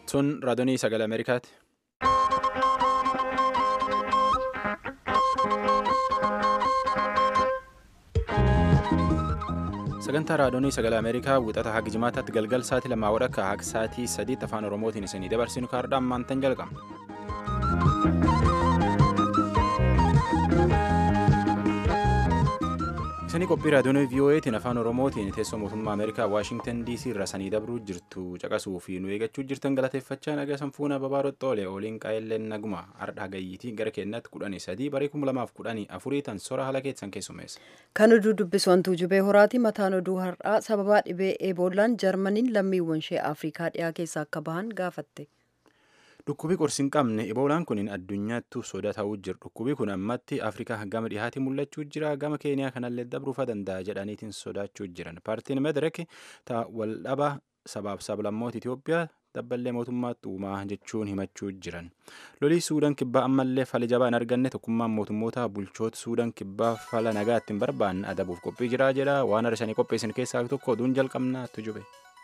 Sun raadiyoo sagalee Ameerikaati. Sagantaa raadiyoo sagalee Ameerikaa wixata haga jimaataatti galgal sa'aatii lamaa wadhakka haga sa'aatii sadiitti afaan Oromootiin isinii dabarsinu kaardhaa ammaantan jalqabna. Isinii qophii raadiyoo VOA'tiin afaan Oromootiin teessoo mootummaa Ameerikaa Waashingtan DC irraa sanii dabruu jirtu caqasuu fi nu eeggachuu jirtan galateeffachaa nagaa sanfuuna babaarotti xoolee ooliin qaayilleen naguma ardha gayyiitii gara keenyatti kudhanii sadii barii kuma lamaaf kudhanii afurii tan sora haala keessan keessumeessa. Kan oduu dubbisu wantuu jubee horaati mataan oduu har'aa sababaa dhibee eeboollaan jarmaniin lammiiwwan ishee afrikaa dhiyaa keessaa akka bahan gaafatte. Dhukkubii qorsi hin qabne eboolaan kun addunyaattuu soda ta'uu jira. Dhukkubii kun ammatti Afrikaa gama dhihaatii mul'achuu jira. Gama Keeniyaa kanallee dabruufa danda'a jedhaniitiin sodaachuu jiran. Paartiin Medirek ta'a waldhaba sabaaf sablammoota Itoophiyaa dabballee mootummaatti uumaa jechuun himachuu jiran. Lolii Suudaan kibbaa ammallee fala jabaa hin arganne tokkummaan mootummoota bulchoota Suudaan kibbaa fala nagaa ittiin barbaanne adabuuf qophii jira jedha. Waan arsanii qopheessan keessaa tokko oduun jalqabnaatti jube.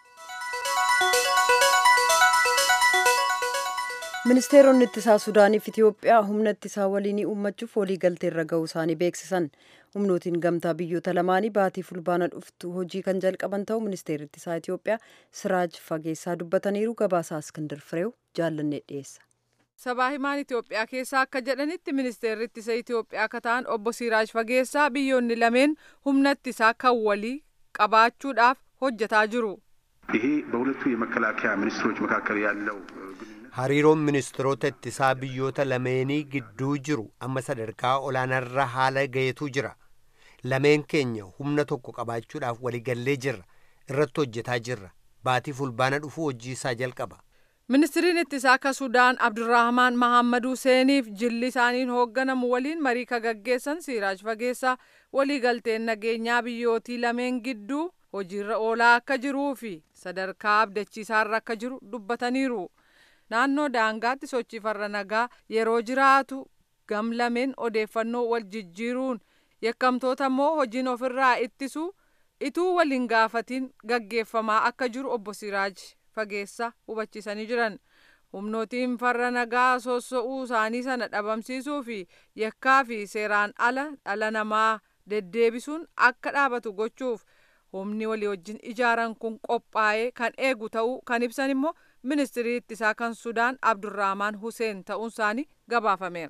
ministeeronni ittisaa suudaaniif itiyoophiyaa humna ittisaa waliinii uummachuuf waliigaltee irra ga'uu isaanii beeksisan humnootiin gamtaa biyyoota lamaanii baatii fulbaana dhuftu hojii kan jalqaban ta'u ministeerri ittisaa itiyoophiyaa siraaj fageessaa dubbataniiru gabaasaa iskindir fireew jaallannee dhiyeessa. sabaa himaan itiyoophiyaa keessaa akka jedhanitti ministeerri ittisa itiyoophiyaa akka ta'an obbo siraaj fageessaa biyyoonni lameen humna ittisaa kan walii qabaachuudhaaf hojjetaa jiru. ይሄ በሁለቱ የመከላከያ ሚኒስትሮች መካከል ያለው hariiroon ministeerota ittisaa biyyoota lameenii gidduu jiru amma sadarkaa olaanaarra haala gaheetu jira lameen keenya humna tokko qabaachuudhaaf waliigallee jirra irratti hojjetaa jirra baatii fulbaana dhufu hojii isaa jalqaba. ministiriin ittisaa akka sudaan abdurrahmaan mahammad huseeniif jilli isaaniin hoogganamu waliin marii ka gaggeessan siiraaj fageessaa waliigalteen nageenyaa biyyootii lameen gidduu hojiirra oolaa akka jiruu fi sadarkaa abdachiisaarra akka jiru dubbataniiru. naannoo daangaatti sochii farra nagaa yeroo jiraatu gam lameen odeeffannoo wal jijjiiruun yakkamtoota immoo hojiin ofirraa ittisu ituu waliin gaafatiin gaggeeffamaa akka jiru obbo Siraaj fageessa hubachiisanii jiran humnootiin farra nagaa sossa'uu isaanii sana dhabamsiisuu fi yakkaa fi seeraan ala dhala namaa deddeebisuun akka dhaabatu gochuuf humni walii wajjin ijaaran kun qophaa'ee kan eegu ta'uu kan ibsan immoo ministirii ittisaa kan sudaan abdurrahmaan huseen ta'uun isaanii gabaafameera.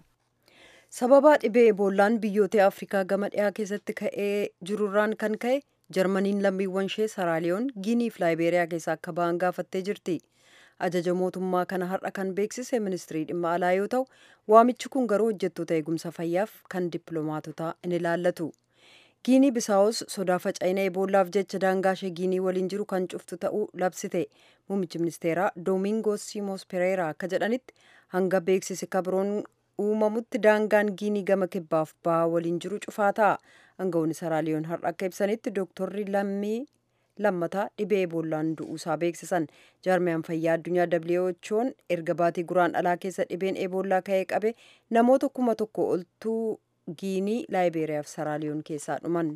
sababaa dhibee eeboollaan biyyoota afrikaa gama dhiyaa keessatti ka'ee jirurraan kan ka'e jarmaniin lammiiwwan ishee saraaliyoon giinii fi laayibeeriyaa keessaa akka ba'an gaafattee jirti ajaja mootummaa kana har'a kan beeksise ministirii dhimma alaa yoo ta'u waamichi kun garuu hojjettoota eegumsa fayyaaf kan dippiloomaatotaa in ilaallatu. giinii bisaawus sodaa faca'ina eeboolaaf jecha daangaa ishee giinii waliin jiru kan cuftu ta'uu labsite muummichi ministeeraa doomingos simos pereera akka jedhanitti hanga beeksisi kabiroon uumamutti daangaan giinii gama kibbaaf bahaa waliin jiru cufaa ta'a aangawoonni saraaliyoon har'a akka ibsanitti dooktorri lammii lammataa dhibee eeboollaan du'uusaa beeksisan jaarmiyaan fayyaa addunyaa who'n erga baatii guraan alaa keessa dhibeen eeboollaa ka'ee qabe namoota kuma tokko oltuu giinii laayibeeriyaa fi saraaliyoon keessaa dhuman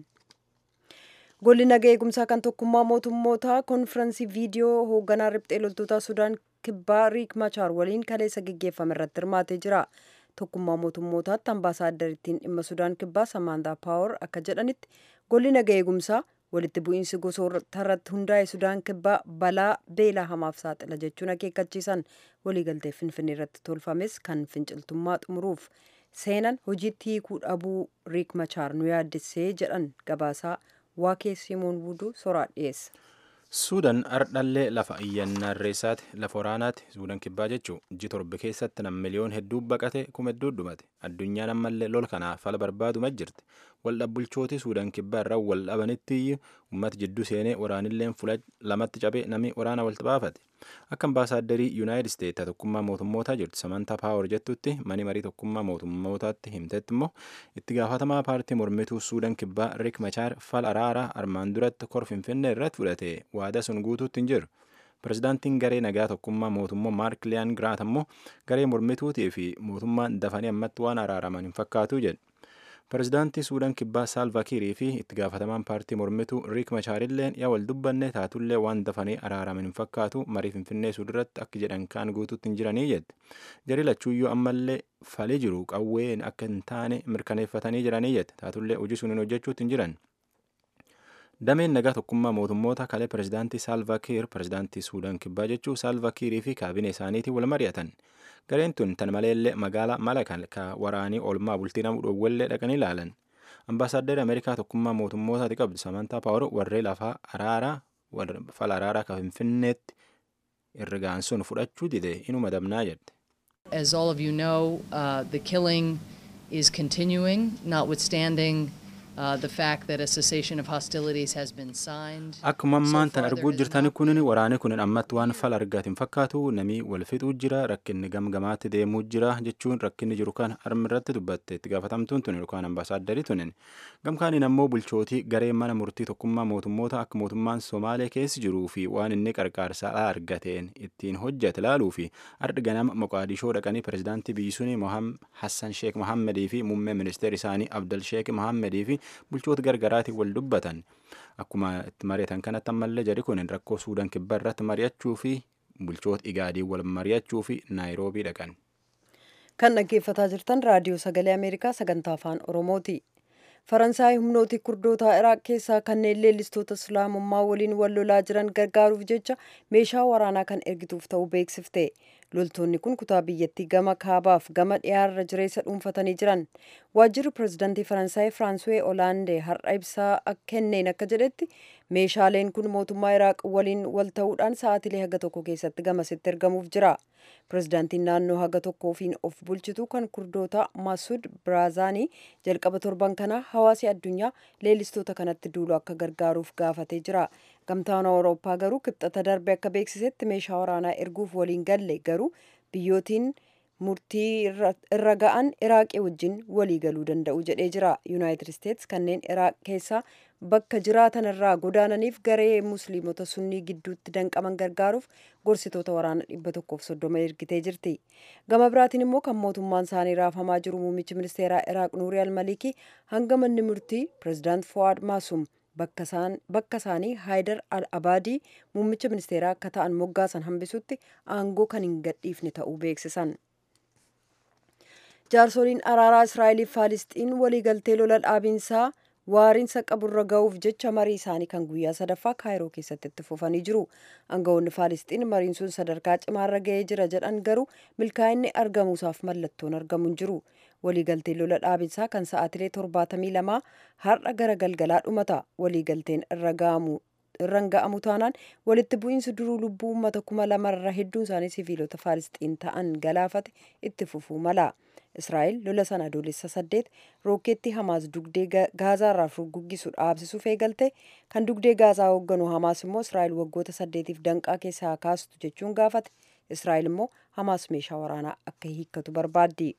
golli nagaa eegumsaa kan tokkummaa mootummootaa konfiraansii viidiyoo hoogganaa riphxee loltoota sudaan kibbaa riik machaar waliin kaleessa geggeeffame irratti hirmaatee jira tokkummaa mootummootaatti ambaasaaddariittiin dhimma sudaan kibbaa samaantaa paawar akka jedhanitti golli nagaa eegumsaa walitti bu'iinsi gosoota irratti hundaa'e sudaan kibbaa balaa beelaa hamaaf saaxila jechuun akeekkachiisan waliigaltee finfinnee irratti tolfames kan finciltummaa xumuruuf seenan hojiitti hiikuu dhabuu riik machaar nu yaaddessee jedhan gabaasaa waakee simoon wuduu soraa dhiyeessa. Suudaan ardhallee lafa iyyannaa irreessaati lafa waraanaati Suudaan kibbaa jechuun iji torbe keessatti nam miliyoon hedduu baqate kuma hedduu dhumate addunyaan ammallee lol kanaaf fala barbaaduma jirti waldhabbulchooti Suudaan kibbaa irraa wal dhabanitti uummata jidduu seenee waraanilleen fula lamatti cabee namni waraana walitti baafate akka ambaasaaderii yuunaayitid isteetsi tokkummaa mootummootaa jirtu samantaa paawar jettutti mani marii tokkummaa mootummootaatti himtetti immoo itti gaafatamaa paartii mormituu Suudaan kibbaa Riik Machaar fala araaraa armaan duratti kor finfinnee irratti fudhate waada sun guutuutti hin jiru. Pirezidaantiin garee nagaa tokkummaa mootummaa Maark Liyaan Giraat ammoo garee mormituutii fi mootummaan dafanii ammatti waan araaraman hin fakkaatu jedhe. Pireezidaantii Suudaan Kibbaa Saalva Kiirii fi itti gaafatamaan paartii mormituu Riik Machaarilleen yaa wal dubbanne taatullee waan dafanii araaraman hin fakkaatu marii Finfinnee Suudirratti akka jedhan kaan guutuutti hin jiranii jette. Jarii lachuuyyuu ammallee falee jiru qawween akka hin taane mirkaneeffatanii jiranii jette. Taatullee hojii sun hin hojjechuutti hin jiran. Dameen nagaa tokkummaa mootummoota kalee pireezidaantii Saalva Kiir pireezidaantii Suudaan Kibbaa jechuu Saalva Kiirii fi kaabinee isaaniitiin wal mari'atan. Gareen tun tan maleellee magaalaa Malakan ka waraanii olmaa bultii namuu dhoowwallee dhaqanii ilaalan. Ambaasaaddarri Ameerikaa tokkummaa mootummootaati qabdi Samantaa Paawar warree lafaa araaraa fala araaraa ka Finfinneetti irrigaan sun fudhachuu dide inuma dabnaa jedhe. As all of you know, uh, the killing is continuing, notwithstanding uh, the fact that a cessation of hostilities has been signed. Akkuma ammaan tan So far, arguu there has jirtani not kunin been- waraani kunin ammatti waan fala argaatiin fakkaatu namii wal fixuu jira rakkinni gamgamaatti deemuu jira jechuun rakkinni jiru kan harmi irratti dubbatte itti gaafatamtuun tun yookaan ambaasaaddarii tunin gamkaaniin ammoo bulchootii garee mana murtii tokkummaa mootummoota akka mootummaan somaalee keessi jiruu fi waan inni qarqaarsaa argateen ittiin hojjete laaluu fi ardhi ganama moqaadishoo dhaqanii pireezidaantii biyyi suni hassan sheek mohammedii fi muummee ministeera isaanii abdal sheek mohammedii fi bulchoota gargaraatiin wal dubbatan akkuma itti mari'atan kanatti ammallee jari kun rakkoo suudaan kibbaa irratti mari'achuu fi bulchoota igaadii wal mari'achuu fi naayiroobii dhaqan. kan dhaggeeffataa jirtan raadiyoo sagalee ameerikaa sagantaa afaan oromooti faransaay humnooti kurdootaa iraaq keessaa kanneen leellistoota islaamummaa waliin wal lolaa jiran gargaaruuf jecha meeshaa waraanaa kan ergituuf ta'uu beeksifte loltoonni kun kutaa biyyattii gama kaabaaf gama dhiyaarra jireessa dhuunfatanii jiran waajjirri pireezidantii faransaay firaanswee olaandee har'a ibsaa kenneen akka jedhetti meeshaaleen kun mootummaa iraaq waliin wal ta'uudhaan sa'aatilee haga tokko keessatti gamasitti ergamuuf jira pireezidaantiin naannoo haga tokkoofiin of bulchitu kan kurdoota masud biraazaanii jalqaba torban kana hawaasi addunyaa leellistoota kanatti duulu akka gargaaruuf gaafatee jira gamtaan awurooppaa garuu kibxata darbe akka beeksisetti meeshaa waraanaa erguuf waliin galle garuu biyyootiin murtii irra ga'an iraaqii wajjin walii galuu danda'u jedhee jira yuunaayitid isteets kanneen iraaq keessaa bakka jiraatan irraa godaananiif garee musliimota sunnii gidduutti danqaman gargaaruuf gorsitoota waraana dhibba tokkoof soddoma ergitee jirti gama biraatiin immoo kan mootummaan isaanii raafamaa jiru muummichi ministeeraa iraaq nuurii almalikii hanga manni murtii pireezidaant fuwaad maasum bakka isaanii haayidar al abaadii muummicha ministeeraa akka ta'an moggaasan hambisutti aangoo kan hin gadhiifne ta'uu beeksisan. jaarsoliin araaraa israa'eliif faalisxiin waliigaltee lola dhaabiinsaa waariinsa qaburra ga'uuf jecha marii isaanii kan guyyaa sadaffaa kaayiroo keessatti itti fufanii jiru aangawoonni faalisxiin mariin sun sadarkaa cimaarra ga'ee jira jedhan garuu milkaa'inni argamuusaaf mallattoon argamu hin jiru waliigalteen lola dhaabinsaa kan sa'aatilee torbaatamii lamaa har'a gara galgalaa dhumata waliigalteen irra ga'amu irraan ga'amu taanaan walitti bu'iinsi duruu lubbuu uummata kuma lamarra hedduun isaanii siviilota faalisxiin ta'an galaafate itti fufuu mala. israa'el lola sana adoolessa saddeet rookeetti hamaas dugdee gaazaarraa furguggisu dhaabsisuuf eegalte kan dugdee gaazaa hoogganu hamaas immoo israa'el waggoota saddeetiif danqaa keessaa kaastu jechuun gaafate israa'el immoo hamaas meeshaa waraanaa akka hiikkatu barbaaddi.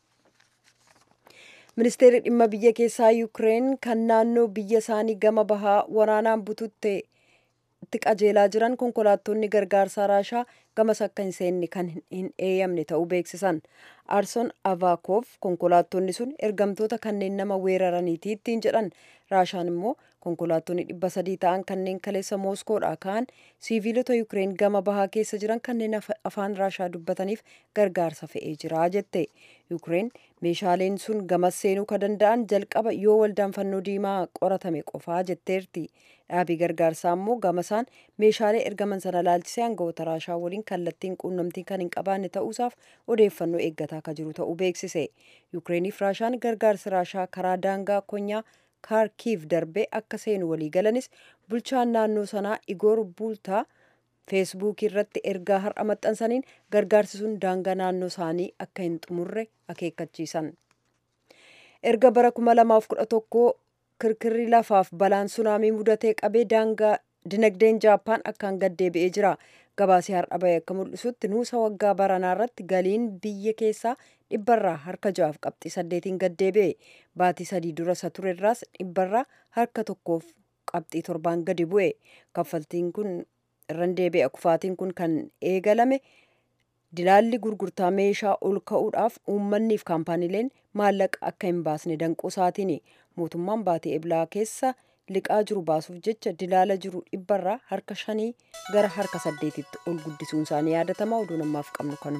ministeerri dhimma biyya keessaa yuukireen kan naannoo biyya isaanii gama bahaa waraanaan bututte itti qajeelaa jiran konkolaattonni gargaarsaa raashaa gamas akka hin seenne kan hin eeyyamne ta'uu beeksisan aarson avaakof konkolaattonni sun ergamtoota kanneen nama weeraraniiti ittiin jedhan raashaan immoo konkolaattonni dhibba sadii ta'an kanneen kaleessa mooskoodhaa ka'an siiviilota yuukireen gama bahaa keessa jiran kanneen afaan raashaa dubbataniif gargaarsa fe'ee jira jette yuukireen meeshaaleen sun gamas seenuu ka danda'an jalqaba yoo waldaan fannoo diimaa qoratame qofaa jetteerti dhaabii gargaarsaa immoo gamasaan meeshaalee ergaman sana laalchisee aangawoota raashaa waliin kallattiin quunnamtiin kan hin qabaanne ta'uusaaf odeeffannoo eeggataa akka jiru ta'uu beeksise yuukireeniif raashaan gargaarsi raashaa karaa daangaa konyaa kaarkiiv darbee akka seenu walii galanis bulchaan naannoo sanaa igoor bultaa feesbuukii irratti ergaa har'a maxxansaniin gargaarsi sun daangaa naannoo isaanii akka hin xumurre akeekkachiisan erga bara 2011 kirkirri lafaaf balaan sunaamii mudatee qabee daangaa dinagdeen jaappaan akkaan gaddeebi'ee jira gabaasii har'a bahe akka mul'isutti nuusa waggaa baranaa irratti galiin biyya keessaa dhibbarraa harka ja'aaf qabxii saddeetiin gaddeebi'e baatii sadii dura isa turerraas dhibbarraa harka tokkoof qabxii torbaan gadi bu'e kaffaltiin kun irran deebi'a kufaatiin kun kan eegalame dilaalli gurgurtaa meeshaa ol ka'uudhaaf uummanniif kaampaaniileen maallaqa akka hin baasne danquu isaatiini mootummaan baatee eblaa keessa liqaa jiru baasuuf jecha dilaala jiru dhibbarraa harka shanii gara harka saddeetitti ol guddisuun isaanii yaadatama oduu namaaf qabnu kanuma.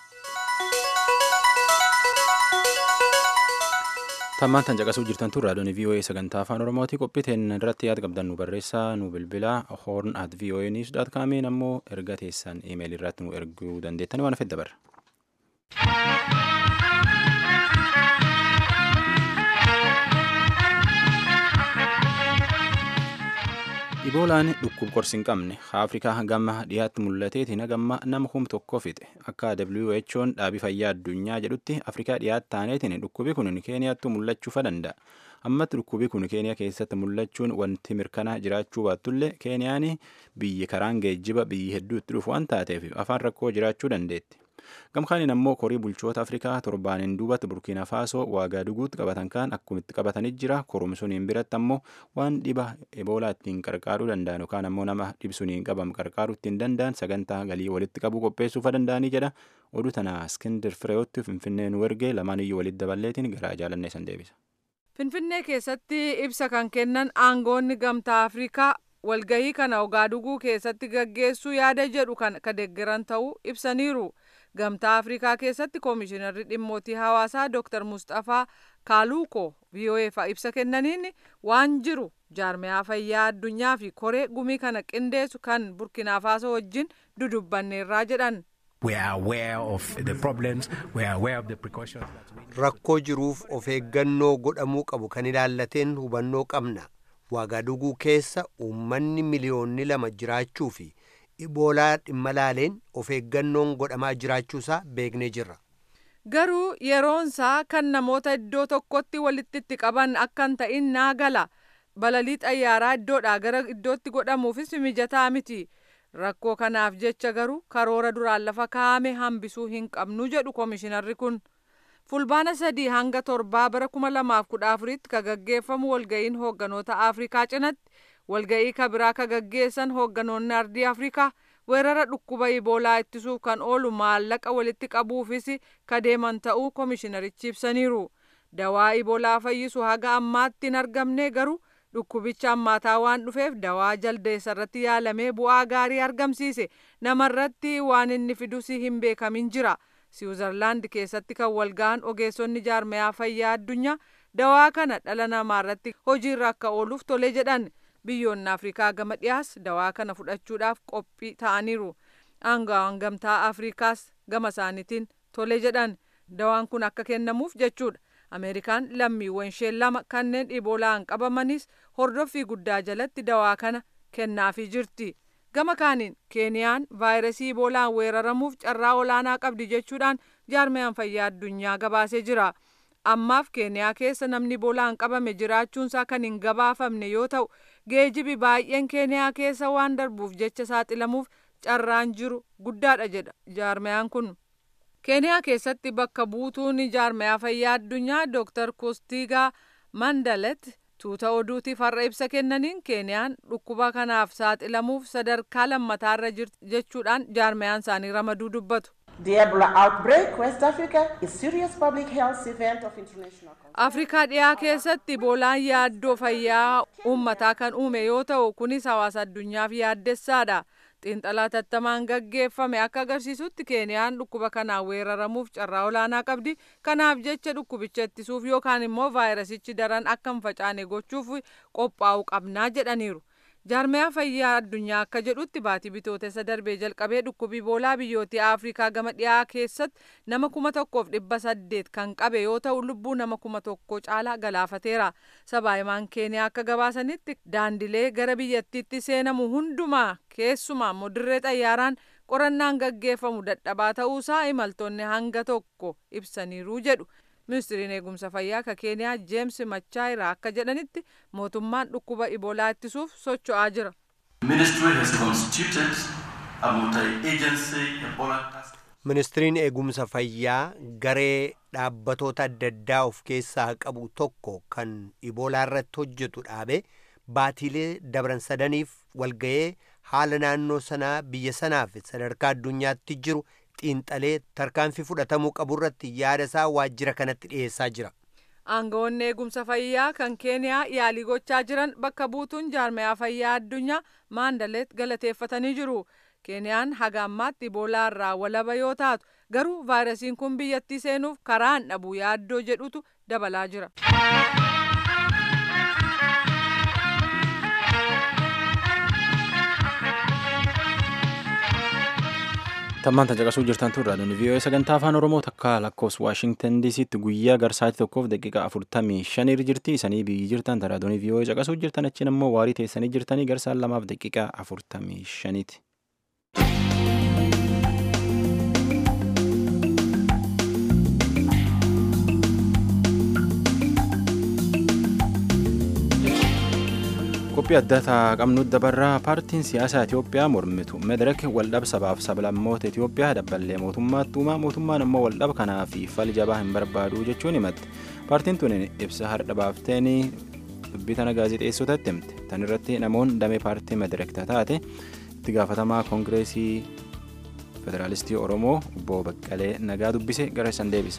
tammaan tan caqasuu jirtan tun raadiyoon VOA sagantaa afaan oromooti qophiiteen irratti yaada qabdan nu barreessaa nu bilbilaa horn at voa news dot kaamiin ammoo erga teessan imeelii irratti nu erguu dandeettani waan fedha barra. Iboolaan dhukkub qorsi hin qabne Afrikaa gama dhiyaatti mul'ateetiin gamma nama kum tokko fixe akka WHO'n dhaabii fayyaa addunyaa jedhutti Afrikaa dhiyaatti taaneetiin dhukkubi kun Keeniyaatti mul'achuu danda'a. Ammatti dhukkubi kun Keeniyaa keessatti mul'achuun wanti mirkanaa jiraachuu baattullee Keeniyaan biyyi karaan geejjiba biyyi hedduu itti dhufu waan taateef afaan rakkoo jiraachuu dandeetti. Gamkaaniin ammoo korii bulchoota Afrikaa torbaaniin duubatti Burkiina Faasoo waagaa duguutti qabatan kaan akkumitti qabatanii jira. Korumsuniin biratti ammoo waan dhiba eboolaa ittiin qarqaaruu danda'an yookaan ammoo nama dhibsuniin qabamu qarqaaruu ittiin danda'an sagantaa galii walitti qabuu qopheessuufa danda'anii jedha. Oduu tana Iskindir Fireewotti Finfinnee nu ergee lamaan iyyuu walitti daballeetiin gara jaalannee san deebisa. Finfinnee keessatti ibsa kan kennan aangoonni gamtaa Afrikaa walgahii kana Ogaaduguu keessatti gaggeessuu yaada jedhu kan deeggaran ta'uu ibsaniiru. Gamtaa Afrikaa keessatti koomishinarri dhimmootii hawaasaa Dr. Mustafaa Kaaluuko VOA'f ibsa kennaniin waan jiru jaarmiyaa fayyaa addunyaa fi koree gumii kana qindeessu kan Burkina Faso wajjin dudubbanneerraa jedhan. Rakkoo jiruuf of eeggannoo godhamuu qabu kan ilaallateen hubannoo qabna. Waagaaduguu keessa uummanni miliyoonni lama jiraachuu fi iboolaa dhimma laaleen of eeggannoon godhamaa jiraachuusaa beeknee jirra. Garuu yeroonsaa kan namoota iddoo tokkotti walitti itti qaban akka hin ta'in naa gala. Balalii xayyaaraa iddoodhaa gara iddootti godhamuufis mijataa miti. Rakkoo kanaaf jecha garuu karoora duraan lafa kaa'ame hambisuu hin qabnu jedhu koomishinarri kun. Fulbaana sadii hanga torbaa bara kuma lamaaf kudha afuritti ka gaggeeffamu walga'iin hoogganoota Afrikaa cinatti walga'ii kabiraa ka gaggeessan hoogganoonni ardii Afrikaa weerara dhukkuba iboolaa ittisuuf kan oolu maallaqa walitti qabuufis ka deeman ta'uu koomishinarichi ibsaniiru. Dawaa iboolaa fayyisu haga ammaatti hin argamne garuu dhukkubicha ammaataa waan dhufeef dawaa jaldeessa irratti yaalamee bu'aa gaarii argamsiise namarratti waan inni fidus hin beekamin jira. Siwuzarlaand keessatti kan walga'an ogeessonni jaarmayaa fayyaa addunyaa dawaa kana dhala namaa irratti hojiirra akka ooluuf tole jedhan biyyoonni afrikaa gama dhiyaas dawaa kana fudhachuudhaaf qophii ta'aniiru aangawaan gamtaa afrikaas gama isaaniitiin tole jedhan dawaan kun akka kennamuuf jechuudha ameerikaan lammiiwwan ishee lama kanneen iboolaan qabamanis hordoffii guddaa jalatti dawaa kana kennaafii jirti. gama kaaniin keeniyaan vaayirasii iboolaan weeraramuuf carraa olaanaa qabdi jechuudhaan jaarmayaan fayyaa addunyaa gabaasee jira ammaaf keeniyaa keessa namni iboolaan qabame jiraachuunsaa kan hin gabaafamne yoo ta'u geejibi baay'een keeniyaa keessa waan darbuuf jecha saaxilamuuf carraan jiru guddaadha jedha jaarmayaan kun keeniyaa keessatti bakka buutuun jaarmayaa fayyaa addunyaa dooktar kostigaa mandalet tuuta oduutiif har'a ibsa kennaniin keeniyaan dhukkuba kanaaf saaxilamuuf sadarkaa lammataarra jirti jechuudhaan jaarmayaan isaanii ramaduu dubbatu. The Ebola outbreak, West Africa, is serious public health event of international concern. Afrikaa dhiyaa keessatti iboolaan yaaddoo fayyaa uummataa kan uume yoo ta'u kunis hawaasa addunyaaf yaaddessaadha. xiinxalaa tattamaan gaggeeffame akka agarsiisutti keeniyaan dhukkuba kanaan weeraramuuf carraa olaanaa qabdi kanaaf jecha dhukkubicha ittisuuf yookaan immoo vaayirasichi daran akka hin facaane gochuuf qophaa'uu qabnaa jedhaniiru. jaarmayaa fayyaa addunyaa akka jedhutti baatii bitootessa darbee jalqabee dhukkubi iboolaa biyyoota afrikaa gama dhiyaa keessatti nama kuma tokkoof dhibba saddeet kan qabe yoo ta'u lubbuu nama kuma tokko caalaa galaafateera sabaahimaan keeniyaa akka gabaasanitti daandilee gara biyyattiitti seenamu hundumaa keessumaa immoo dirree xayyaaraan qorannaan gaggeeffamu dadhabaa ta'uusaa imaltoonni hanga tokko ibsaniiru jedhu ministiriin eegumsa fayyaa ka keeniyaa jeems machaayira akka jedhanitti mootummaan dhukkuba iboolaa ittisuuf socho'aa jira. ministiriin eegumsa fayyaa garee dhaabbatoota adda addaa of keessaa qabu tokko kan iboolaa irratti hojjetu dhaabe baatiilee dabran sadaniif walga'ee haala naannoo sanaa biyya sanaaf sadarkaa addunyaatti jiru xiinxalee tarkaanfii fudhatamuu qabu irratti yaada isaa waajjira kanatti dhiyeessaa jira. Aangawoonni eegumsa fayyaa kan Keeniyaa yaalii gochaa jiran bakka buutuun jaarmayaa fayyaa addunyaa maandaleet galateeffatanii jiru. Keeniyaan haga ammaatti iboolaa irraa walaba yoo taatu garuu vaayirasiin kun biyyattii seenuuf karaan dhabuu yaaddoo jedhutu dabalaa jira. Tammaan tan caqasuu jirtan tun raadiyoon vii'oo sagantaa afaan oromoo takka lakkoofsa waashingtan diisiitti guyyaa garsaatii tokkoof daqiiqaa afurtamii shaniir jirti isanii biyyi jirtan tan raadiyoon vii'oo caqasuu jirtan achiin ammoo waarii teessanii jirtanii garsaan lamaaf daqiiqaa afurtamii shaniiti. qophii addaa qabnu dabarraa paartiin siyaasaa Itoophiyaa mormitu medirek waldhaba sabaaf sablammoota Itoophiyaa dabballee mootummaatti uumaa mootummaan immoo waldhaba kanaa fi fal jabaa hin barbaadu jechuun himatti paartiin tun ibsa har'a baafteen dubbii tana gaazexeessotatti himte tan irratti namoonni damee paartii medirek taate itti gaafatamaa koongireesii federaalistii oromoo obbo Baqqalee nagaa dubbise gara isan deebisa.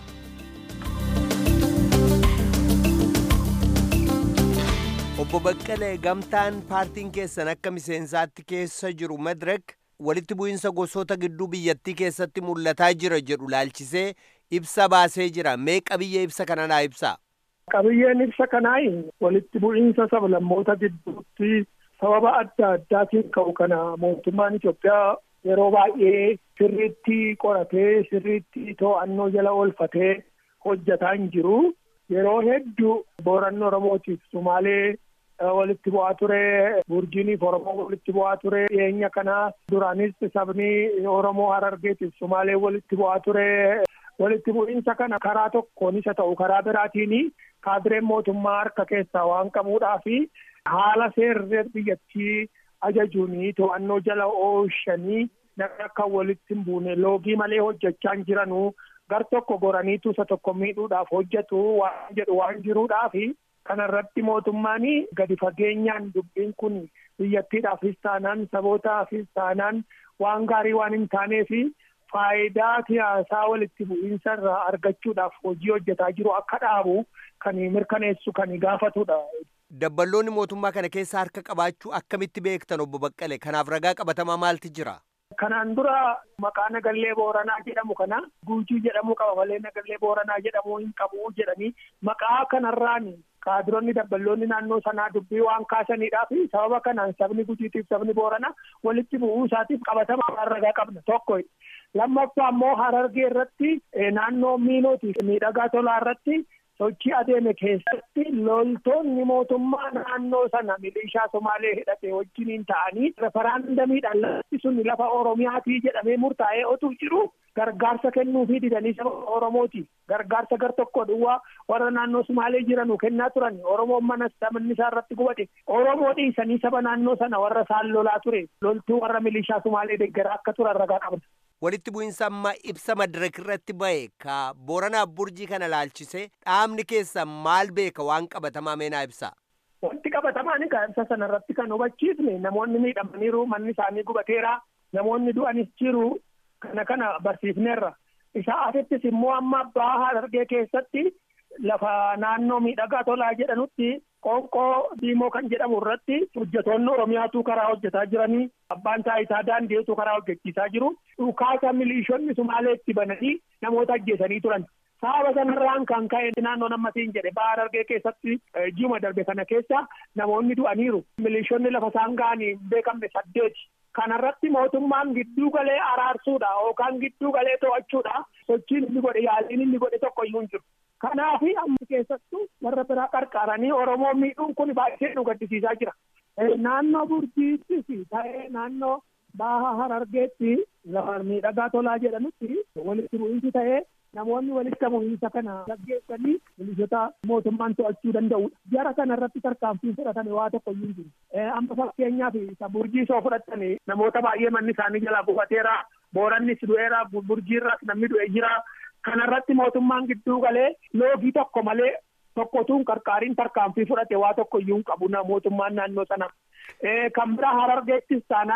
obbo Baqqalee gamtaan paartiin keessan akka miseensaatti keessa jiru madirek walitti bu'iinsa gosoota gidduu biyyattii keessatti mul'ataa jira jedhu laalchisee ibsa baasee jira mee qabiyyee ibsa kana naa ibsaa. Qabiyyeen ibsa kanaa walitti bu'iinsa sablammoota gidduutti sababa adda addaatiin ka'u kana mootummaan Itoophiyaa yeroo baay'ee sirriitti qoratee sirriitti to'annoo jala oolfatee hojjataa hin jiru. Yeroo hedduu booranni Oromootiif Sumaalee walitti bu'aa ture burjiiniif oromoo walitti bu'aa ture dhiyeenya kana duraanis sabni oromoo harargeetiif sumaalee walitti bu'aa ture walitti bu'iinsa kana karaa tokkoon isa ta'u karaa biraatiin kaadireen mootummaa harka keessaa waan qabuudhaa fi haala seerri biyyattii ajajuun to'annoo jala oolchanii nama akka walitti hin buune loogii malee hojjechaa hin jiranuu gar tokko goraniitu isa tokko miidhuudhaaf hojjetu waan jedhu waan jiruudhaafi kanarratti mootummaan gadi fageenyaan dubbiin kun biyyattiidhaafis taanaan sabootaafis taanaan waan gaarii waan hin taaneef faayidaa siyaasaa walitti bu'iinsa irraa argachuudhaaf hojii hojjetaa jiru akka dhaabu kan mirkaneessu kan gaafatudha. Dabballoonni mootummaa kana keessa harka qabaachuu akkamitti beektan obbo Baqqale kanaaf ragaa qabatamaa maalti jira? Kanaan dura maqaa nagallee booranaa jedhamu kana guujii jedhamu qaba malee nagallee booranaa jedhamu hin qabu jedhanii maqaa kanarraan kaadironni dabballoonni naannoo sanaa dubbii waan kaasaniidhaa fi sababa kanaan sabni gujiitiif sabni booranaa walitti bu'uu isaatiif qabatamaa ragaa qabna tokko. Lammaffaa immoo harargee irratti naannoo miinootiif miidhagaa tolaa irratti sochii adeeme keessatti loltoonni mootummaa naannoo sana milishaa somaalee hidhate wajjiniin ta'anii referaandamiidhaan lafti sun lafa oromiyaatii jedhamee murtaa'ee otuu jiru gargaarsa kennuufii didanii saba oromooti gargaarsa gar tokko duwwaa warra naannoo somaalee jiranu kennaa turan oromoon mana sabni isaa irratti gubate oromoo dhiisanii saba naannoo sana warra isaan lolaa ture loltuu warra milishaa somaalee deeggaraa akka turan ragaa qabna. walitti bu'iinsa amma ibsa madirak irratti ba'e ka booranaaf burjii kana laalchise dhaabni keessa maal beeka waan qabatamaa meenaa ibsa. Wanti qabatamaan egaa ibsa sana irratti kan hubachiifne namoonni miidhamaniiru manni isaanii gubateera namoonni du'anis jiru kana kana barsiifneerra. Isa asittis immoo amma baha harargee keessatti lafa naannoo miidhagaa tolaa jedhanutti qoonqoo diimoo kan jedhamu irratti hojjetoonni oromiyaatu karaa hojjetaa jiranii abbaan taayitaa daandiitu karaa hojjechiisaa jiru dhukaasa miliishonni sumaaleetti bananii namoota ajjeesanii turan. Sababa sanarraan kan ka'e naannoo nammatiin jedhe baha harargee keessatti ji'uma darbe kana keessa namoonni du'aniiru. Miliishonni lafa isaan ga'anii hin beekamne saddeeti. Kanarratti mootummaan gidduu galee araarsuudha yookaan gidduu galee to'achuudha sochiin inni godhe yaaliin inni godhe tokko iyyuu hin jiru. Kanaaf amma keessattuu warra biraa qarqaaranii Oromoo miidhuun kun baay'ee nu gaddisiisaa jira. Naannoo Burjiittis ta'ee naannoo Baha Harargeetti lafa miidhagaa tolaa jedhanutti walitti bu'iinsi ta'ee namoonni walitti bu'iinsa kana gaggeessanii milishoota mootummaan to'achuu danda'udha. Jara kana irratti tarkaanfii fudhatame waa tokko iyyuu hin jiru. Amma fakkeenyaaf isa burjii soo fudhatanii namoota baay'ee manni isaanii jalaa gubateera. Boorannis du'eera. Burjiirras namni du'e jira. Kanarratti mootummaan gidduu galee loogii tokko malee tokkotuun qarqaariin tarkaanfii fudhate waa tokko iyyuu hin qabu mootummaan naannoo sana. Kan biraa harargeettis taanaan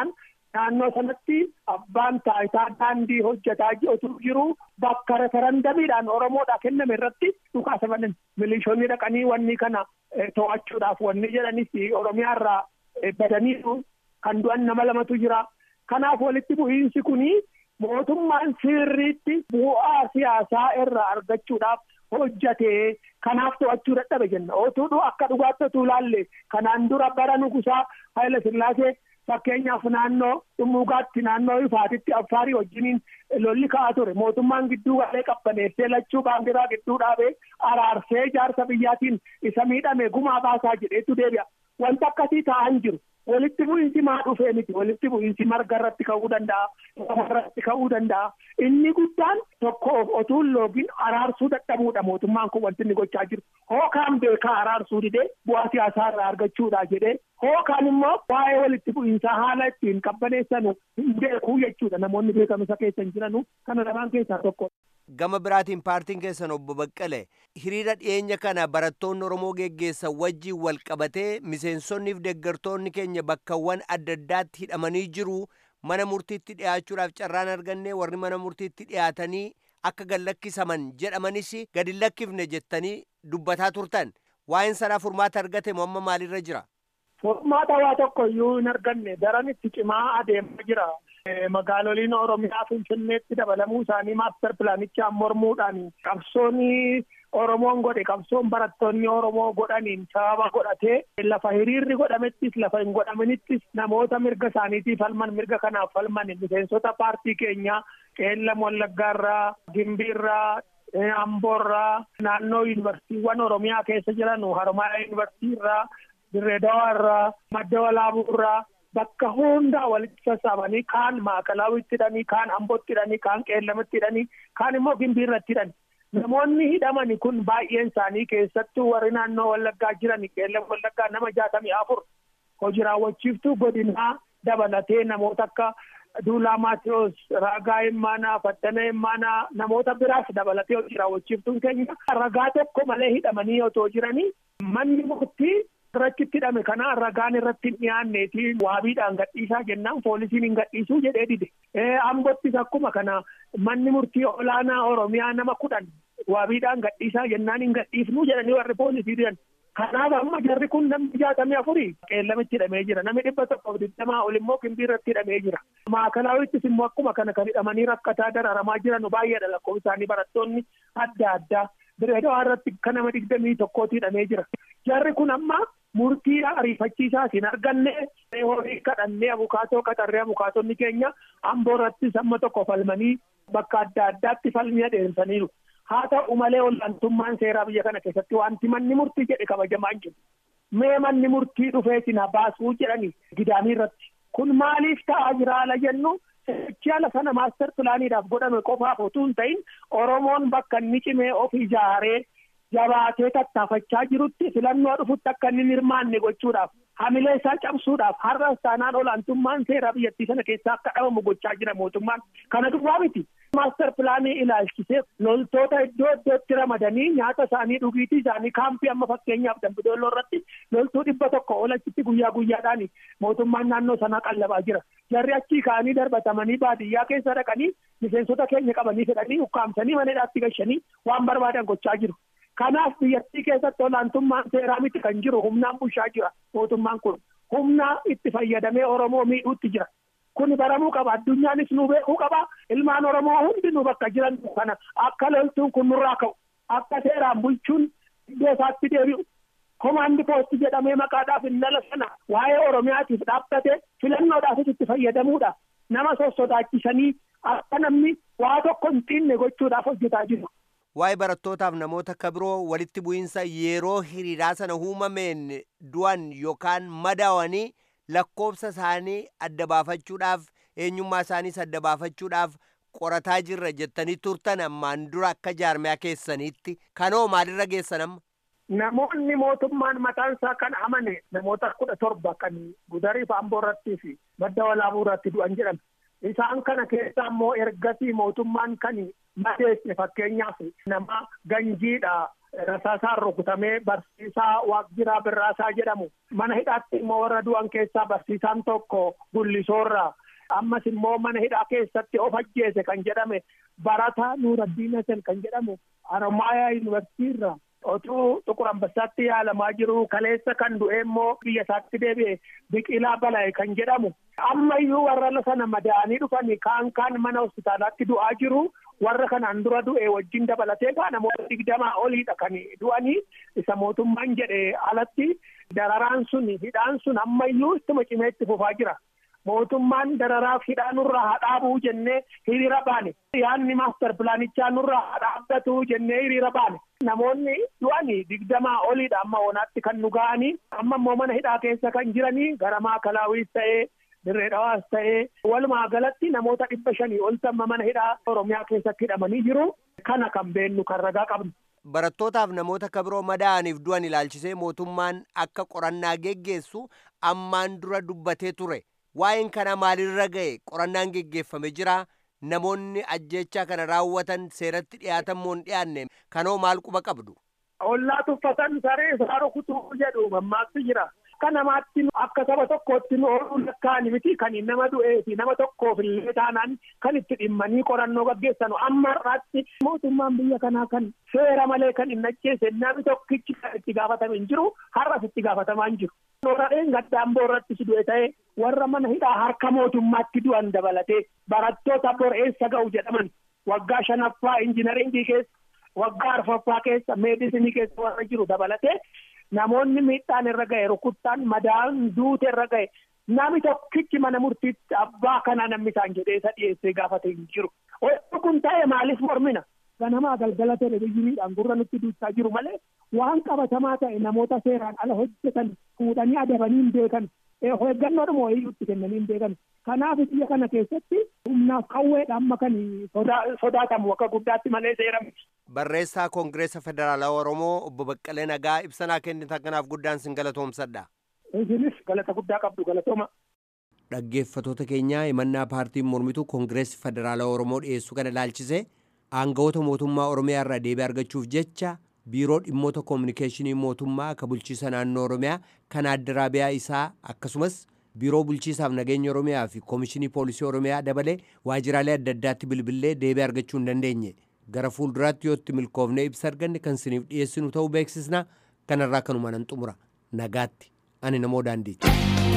naannoo sanatti abbaan taayitaa daandii hojjetaa otuu jiru bakka referendamiidhaan oromoodhaa kenname irratti dhukaasa banan milishoonni dhaqanii wanni kana to'achuudhaaf wanni jedhanis oromiyaa irraa badaniiru kan du'an nama lamatu jira kanaaf walitti bu'iinsi kuni mootummaan sirriitti bu'aa siyaasaa irraa argachuudhaaf hojjatee kanaaf to'achuu dadhabe jenna otuu akka dhugaatti otuu laalle kanaan dura bara nugusaa Haayila Sillaasee fakkeenyaaf naannoo dhummuugaatti naannoo ifaatitti affaarii wajjiniin lolli ka'aa ture mootummaan gidduu galee qabbaneessee lachuu baandiraa gidduu dhaabee araarsee jaarsa biyyaatiin isa miidhame gumaa baasaa jedheetu deebi'a wanta akkasii ta'an jiru walitti bu'iinsi maa dhufee miti walitti bu'iinsi marga irratti ka'uu danda'a lafa irratti ka'uu danda'a inni guddaan tokko otuu loogiin araarsuu dadhabuudha mootummaan kun wanti inni gochaa jiru hookaan beekaa araarsuu didee bu'aa siyaasaa irraa argachuudha jedhee hookaan immoo waa'ee walitti bu'iinsaa haala ittiin qabbaneessanu hin beekuu jechuudha namoonni beekamisa keessa hin jiranu kana lamaan keessaa tokko. Gama biraatiin paartiin keessan obbo Baqqale hiriira dhiyeenya kana barattoonni Oromoo geggeessan wajjin wal qabatee miseensonnii fi deeggartoonni keenya bakkawwan adda addaatti hidhamanii jiru mana murtiitti dhiyaachuudhaaf carraan arganne warri mana murtiitti dhiyaatanii akka gad lakkisaman jedhamanis gadi lakkifne jettanii dubbataa turtan waa'een sanaa furmaata argate moo amma maalirra jira. Furmaata waa tokko iyyuu hin arganne daran itti cimaa adeemaa jira. magaaloliin oromiyaa finfinneetti dabalamuu isaanii maaster pilaanichaan mormuudhaan qabsoon oromoon godhe qabsoon barattoonni oromoo godhaniin sababa godhatee lafa hiriirri godhamettis lafa hin godhaminittis namoota mirga isaaniitiif falman mirga kanaaf falman miseensota paartii keenyaa qeellam wallaggaarraa gimbiirraa amboorraa naannoo yuunivarsiitiiwwan oromiyaa keessa jiran haromaayaa yuunivarsiitiirraa dirreedawaarraa madda walaabuurraa bakka hundaa walitti sassaabanii kaan maakalaawwitti hidhanii kaan ambootti hidhanii kaan qeellamitti hidhanii kaan immoo gimbiirratti hidhani namoonni hidhamani kun baay'een isaanii keessattuu warri naannoo wallaggaa jiran qeellam wallaggaa nama jaatamii afur hojii raawwachiiftuu godinaa dabalatee namoota akka duulaa maatiyoos ragaa himmaanaa faddana himmaanaa namoota biraas dabalatee hojii raawwachiiftuun keenya ragaa tokko malee hidhamanii otoo jiranii manni murtii irrachitti hidhame kana ragaan irratti hin dhiyaanneeti waabiidhaan gadhiisaa jennaan poolisiin hin gadhiisuu jedhee dide ambottis akkuma kana manni murtii olaanaa oromiyaa nama kudhan waabiidhaan gadhiisaa jennaan hin gadhiifnuu jedhanii warri poolisii didan kanaaf amma jarri kun namni jaatamii afurii qeellamitti hidhamee jira namni dhibba tokkoof digdamaa ol immoo gimbiirratti hidhamee jira maakalaawittis immoo akkuma kana kan hidhamanii rakkataa dararamaa jiran baay'eedha lakkoofsa isaanii barattoonni adda addaa direedawaa irratti kan nama digdamii tokkooti hidhamee jira jarri kun amma murtii ariifachiisaa hin arganne horii kadhannee abukaatoo qaxarree abukaatonni keenya amboo irrattis amma tokko falmanii bakka adda addaatti falmii adeemsaniiru haa ta'u malee olaantummaan seeraa biyya kana keessatti wanti manni murtii jedhe kabajamaa hin jiru mee manni murtii dhufee sina baasuu jedhani gidaamii irratti kun maaliif ta'aa jira ala jennu seechiyaa lafa sana maaster pilaaniidhaaf godhame qofaaf utuu hin ta'in oromoon bakka inni cimee of ijaaree jabaatee tattaafachaa jirutti filannoo dhufutti akka inni hirmaanne gochuudhaaf hamilee isaa cabsuudhaaf har'as taanaan olaantummaan seeraa biyyattii sana keessaa akka dhabamu gochaa jira mootummaan kana duwwaa miti. maaster pilaanii ilaalchisee loltoota iddoo iddootti ramadanii nyaata isaanii dhugiitii isaanii kaampii amma fakkeenyaaf dambidooloo irratti loltuu dhibba tokko olachitti guyyaa guyyaadhaan mootummaan naannoo sanaa qallabaa jira jarri achii ka'anii darbatamanii baadiyyaa keessa dhaqanii miseensota keenya qabanii fedhanii ukkaamsanii maneedhaatti gashanii waan barbaadan gochaa jiru. kanaaf biyyattii keessatti olaantummaan seeraa miti kan jiru humnaan bulchaa jira mootummaan kun humna itti fayyadamee oromoo miidhuutti jira kun baramuu qaba addunyaanis nu beekuu qaba ilmaan oromoo hundi nu bakka jiran kana akka loltuun kun nurraa ka'u akka seeraan bulchuun iddoo isaatti deebi'u komaandi poosti jedhamee maqaadhaaf innala sana waa'ee oromiyaatiif dhaabbatee filannoodhaafis itti fayyadamuudha nama sossodaachisanii akka namni waa tokko hin xiinne gochuudhaaf hojjetaa jiru. waa'ee barattootaaf namoota akka biroo walitti bu'iinsa yeroo hiriiraa sana uumameen du'an yookaan madaawanii lakkoofsa isaanii adda baafachuudhaaf eenyummaa isaaniis adda baafachuudhaaf qorataa jirra jettanii turtan ammaan dura akka jaarmiyaa keessaniitti kanoo maalirra geessan amma. Namoonni mootummaan mataan isaa kan amane namoota kudha torba kan gudariif amboo irrattii fi madda walaabuu irratti du'an jedhan. Isaan kana keessa ammoo ergasii mootummaan kan madeesse fakkeenyaaf nama ganjiidha. Rasaasaan rukutamee barsiisaa Waaqjiraa Birraasaa jedhamu mana hidhaatti immoo warra du'an keessaa barsiisaan tokko gullisoorraa ammas immoo mana hidhaa keessatti of ajjeese kan jedhame barataa nuuraddiin hasan kan jedhamu haromaayaa yuunivarsiitii irraa otuu xuqur ambassaatti yaalamaa jiru kaleessa kan du'e immoo biyya isaatti deebi'e biqilaa bala'e kan jedhamu ammayyuu warra sana madaa'anii dhufanii kaan kaan mana hospitaalaatti du'aa jiru warra kanaan dura du'e wajjin dabalatee kaa namoota digdamaa oliidha kan du'anii isa mootummaan jedhe alatti dararaan sun hidhaan sun ammayyuu ittuma cimee itti fufaa jira. mootummaan dararaaf hidhaa nurraa haa dhaabuu jennee hiriira baane yaadni maastar pilaanichaa nurraa haa dhaabbatu jennee hiriira baane namoonni du'anii digdamaa oliidha amma oonaatti kan nu ga'anii amma immoo mana hidhaa keessa kan jiranii gara maakalaawwiis ta'ee dirree dhawaas ta'ee walumaa galatti namoota dhibba shanii ol tamma mana hidhaa oromiyaa keessatti hidhamanii jiru kana kan beennu kan ragaa qabnu. Barattootaaf namoota kabiroo madaa'aniif du'an ilaalchisee mootummaan akka qorannaa geggeessu ammaan dura dubbatee ture. waa'een kana maalirra ga'e qorannaan geggeeffame jira namoonni ajjechaa kana raawwatan seeratti dhiyaatan moo hin dhiyaanne kanoo maal quba qabdu. Ollaa tuffatan saree isaa rukutuu jedhu mammaakti jira. Akka namaatti akka saba tokkootti nu ooluu lakkaa'ani miti kan nama du'ee fi nama tokkoof illee taanaan kan itti dhimmanii qorannoo gaggeessanu amma har'aatti mootummaan biyya kanaa kan seera malee kan hin ajjeese namni tokkichi kan itti gaafatame hin jiru har'as itti gaafatamaa hin jiru. Nooradheen gaddaan boorratti si du'e ta'ee warra mana hidhaa harka mootummaatti du'an dabalatee barattoota bor eessa ga'u jedhaman waggaa shanaffaa injinaringii keessa waggaa arfaffaa keessa meedisinii keessa warra jiru dabalatee namoonni miidhaan irra ga'e rukuttaan madaan duute irra ga'e nami tokkichi mana murtiitti abbaa kana namni isaan jedhee isa dhiyeessee gaafate hin jiru. Wanti kun ta'e maaliif mormina? Ganamaa galgala televezyiiniidhaan gurra nutti duuchaa jiru malee waan qabatamaa ta'e namoota seeraan ala hojjetan fuudhanii adabanii hin beekan. Eeggannoodhuma wayiitti kennanii hin beekan. Kanaaf biyya kana keessatti humnaaf qawweedha amma kan sodaatamu akka guddaatti malee seera miti. Barreessaa Koongireesa Federaalaa Oromoo obbo Baqqalee Nagaa ibsanaa kennitan kanaaf guddaan sin galatoomsadha. Isinis galata guddaa qabdu galatooma. Dhaggeeffatoota keenyaa himannaa paartiin mormituu Koongireessi Federaalaa Oromoo dhiyeessuu kana ilaalchisee aangawoota mootummaa Oromiyaa irraa deebii argachuuf jecha biiroo dhimmoota koominikeeshinii mootummaa akka bulchiisa naannoo Oromiyaa kan addaraabiyaa isaa akkasumas biiroo bulchiisaaf nageenya Oromiyaa fi koomishinii poolisii Oromiyaa dabalee waajjiraalee adda addaatti bilbilee deebii argachuu hin dandeenye. Gara fuulduraatti yoo itti milkoofnee ibsa arganne kan siniif dhiyeessinu ta'uu beeksisna kanarraa kanuma nan xumura nagaatti ani namoo daandiitti.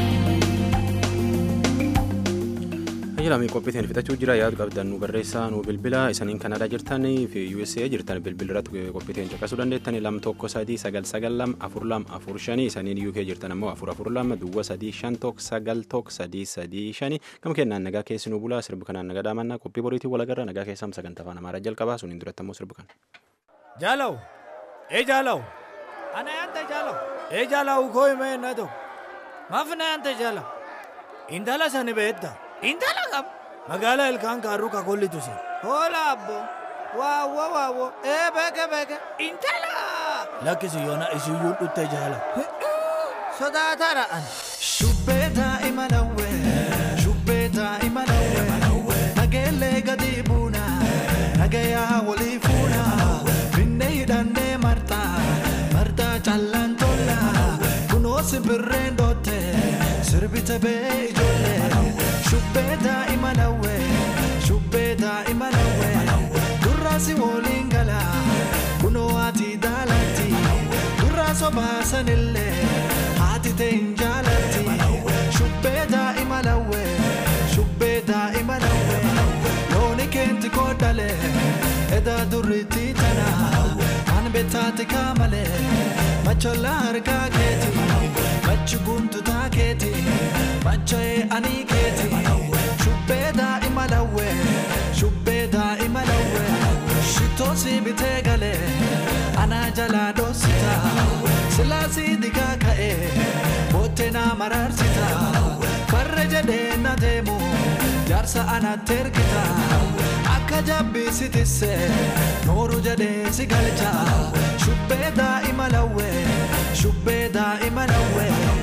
Ajajamii qophiitiin fixachuu jira yaadu qabdan nu barreessaa nu bilbila isaniin Kanaadaa jirtan fi USA jirtan bilbila irratti qophiitiin caqasuu dandeettan lam tokko sadii sagal sagal lam afur lam afur shanii isaniin UK jirtan ammoo afur afur lam duwwa sadii shan tokko sagal tokko sadii sadii shanii gama kennaan nagaa keessi nu bulaa sirbi kanaan nagaa daamannaa qophii boriitiin walagarra nagaa keessam sagantaa afaan amaaraa jalqabaa suniin duratti ammoo sirbi kana. Jaalaw ee jaalaw ana yaanta jaalaw ee jaalaw koo himee na tokko maaf na yaanta jaalaw intala sani beedda. intala qab magaalaa ilkaan kaarruu kakollitu si hoola abbo waawwo waawwo ee beeke beeke intala lakkisi yoona isiyyuu dhutte jaala sodaatara an shubbee daa'ima lawwe shubbee daa'ima lawwe nageellee gadi buuna nagayaa walii fuuna finne hidhannee martaa martaa callaan tolla kunoo simbirreen dootte sirbite bee ijoollee shubbee daa'ima lawwe shubbee daa'ima lawwe durraasi woliin gala kunoo ati daalatti durraa sobaasanillee haati ta'e hin jaalatti shubbee daa'ima lawwe shubbee daa'ima lawwe looni keenti koodhale edaa durriitti tana kan bettaati kaamale machollaa harkaa keeti machi guntutaa keeti macha'ee anii keeti shubbee daa'ima lawwe shubbee daa'ima lawwe shitoosi bitee galee anaa jalaa dhoosita silaasii digaa ka'ee boottee naa maraarsita farra jedhee na deemu jaarsa anatti ergita akka jabbii tisse nooru jedhee si galcha shubbee daa'ima lawwe shubbee daa'ima lawwe.